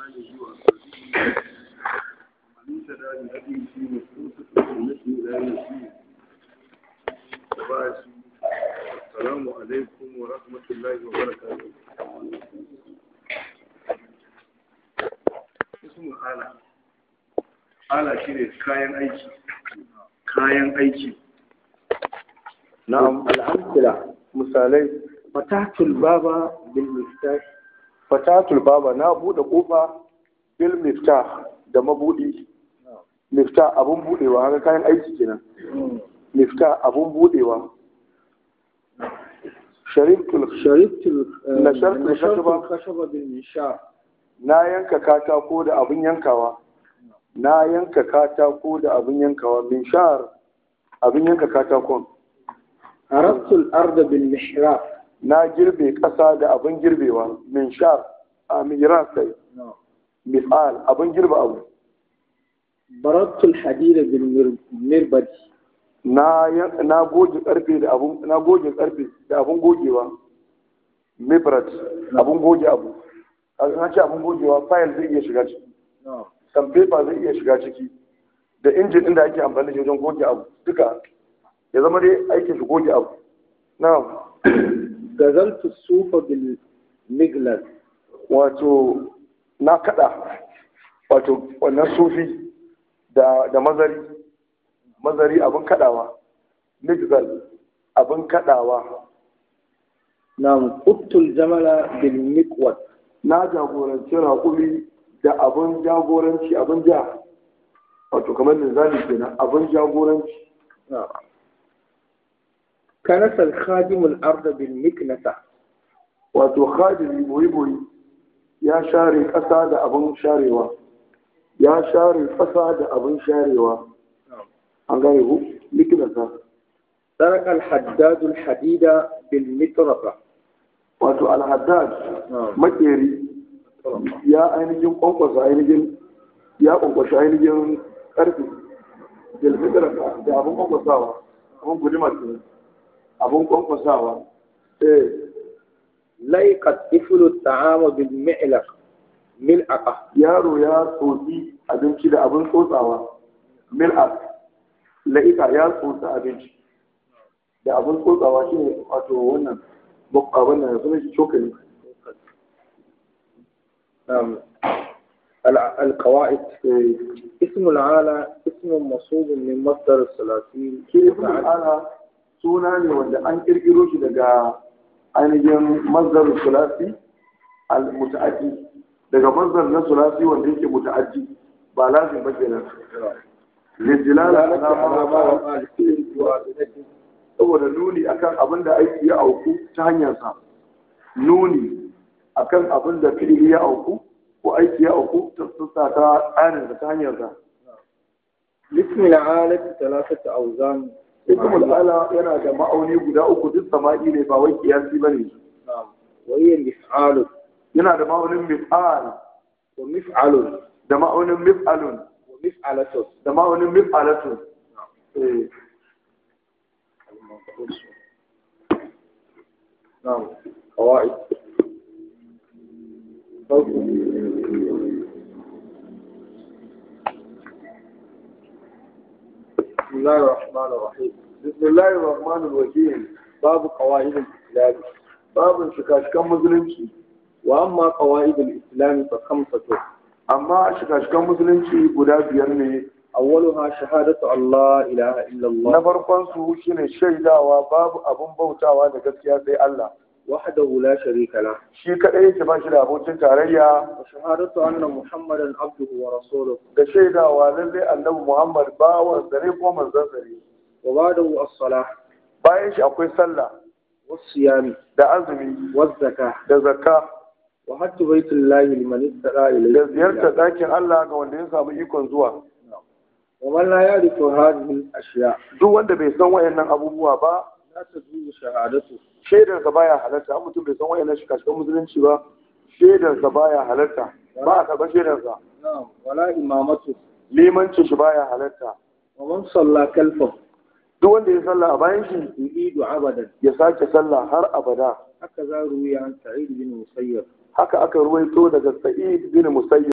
آله وأصحابه ومن اهتدى بهديه واستمسك بسنته إلى يوم الدين وبعد السلام عليكم ورحمة الله وبركاته اسم الآلة آلة شيء كاين أيكي كاين أيكي نعم al'amsila misalai fatatul baba bil miftah fatatul baba na bude kofa bil miftah da mabudi miftah abun budewa haka kayan aiki kenan miftah abun budewa sharibtul sharibtul Nashartul khashaba. khashaba bil mishar na yanka katako da abun yankawa na yanka katako da abun yankawa min shar abun yanka katakon harabtul arda bil mihrab na girbe ƙasa da abun girbewa min shar a miran sai misal abun girbe abu barattul hadida bil mir- mirbad na yan- na goge karfe da abun na goge karfe da abun gogewa mibrat abun goge abu kaga na ce abun gogewa file zai iya shiga ciki san paper zai iya shiga ciki da injin din da ake amfani da shi wajen goge abu duka ya zama dai aikin shi goge abu na gazaltu sufa bil miglad wato na kada wato wannan sufi da da mazari mazari abun kadawa migzal abun kadawa nam quttul jamala bil miqwad na jagoranci raƙumi da abin jagoranci abin ja wato kamar linzami kenan abin jagoranci kanasa al khadim al arda bil miknasa wato khadiri boyi boyi ya share ƙasa da abin sharewa ya share ƙasa da abin sharewa an gane ku likinasa سرق الحداد الحديد بالمطرقة wato alhaddad makeri ya ainihin kwankwasa ainihin ya kwankwasa ainihin ƙarfi jalfitar da abin kwankwasawa abin gudumar kenan abin kwankwasawa eh ليقت طفل الطعام بالمعلق ملعقة yaro ya tsotsi abinci da abin tsotsawa mil'ak la'ika ya tsotsa abinci da abin tsotsawa shi ne wato wannan abin da suna shi cokali نعم الع- القواعد اسم العالة اسم مصوب من مصدر الثلاثين shi ibn ala suna ne wanda an kirkiro shi daga ainihin mazdar sulasi al muta'addi daga mazdar na sulasi wanda yake muta'addi ba lazim ba kenan lijilala دلالة ala على ma ما waqa وقع لفعل بواسطته saboda nuni akan abin da aiki ya auku ta hanyarsa nuni akan abin da fi'ili ya auku ko aiki ya auku ta sassa ta tsarin da ta hanyarsa لاسم العالة ثلاثة أوزان ismul ala yana da ma'auni guda uku duk sama'i ne ba wai kiyasi bane نعم وهي مفعال yana da ma'aunin mif'al ومفعل da ma'aunin mif'alun ومفعلة da ma'aunin mif'alatun eh نعم قواعد بسم الله الرحمن الرحيم bismillahir rahmanir rahim باب قواعد الإسلام babin shikashikan musulunci وأما قواعد الإسلام فخمسة amma shikashikan musulunci guda biyar ne أولها شهادة أن لا إله إلا na الله farkon su shine shaidawa babu abun bautawa da gaskiya sai Allah وحده لا شريك له shi kadai yake ba shi da abokin tarayya وشهادة أن محمدا عبده ورسوله da shaidawa lallai annabi Muhammad bawan sa ne ko manzon sa ne وبعده الصلاة bayan shi akwai sallah والصيام da azumi والزكاة da zakka وحج بيت الله لمن استطاع إليه da ziyartar سبيلا. ɗakin Allah ga wanda ya samu ikon zuwa ومن لا يعرف هذه الأشياء duk wanda bai san wayannan abubuwa ba لا تجوز شهادته shaidarsa baya halarta an mutum bai san wayannan shikashikan musulunci ba shaidarsa baya halarta ba a karɓar shaidarsa نعم ولا إمامته limancin shi baya halarta ومن صلى كلفه duk wanda ya sallah a bayan shi يعيد عبدا ya sake sallah har abada هكذا روي عن سعيد بن مسيب haka aka ruwaito daga sa'id bin musayyib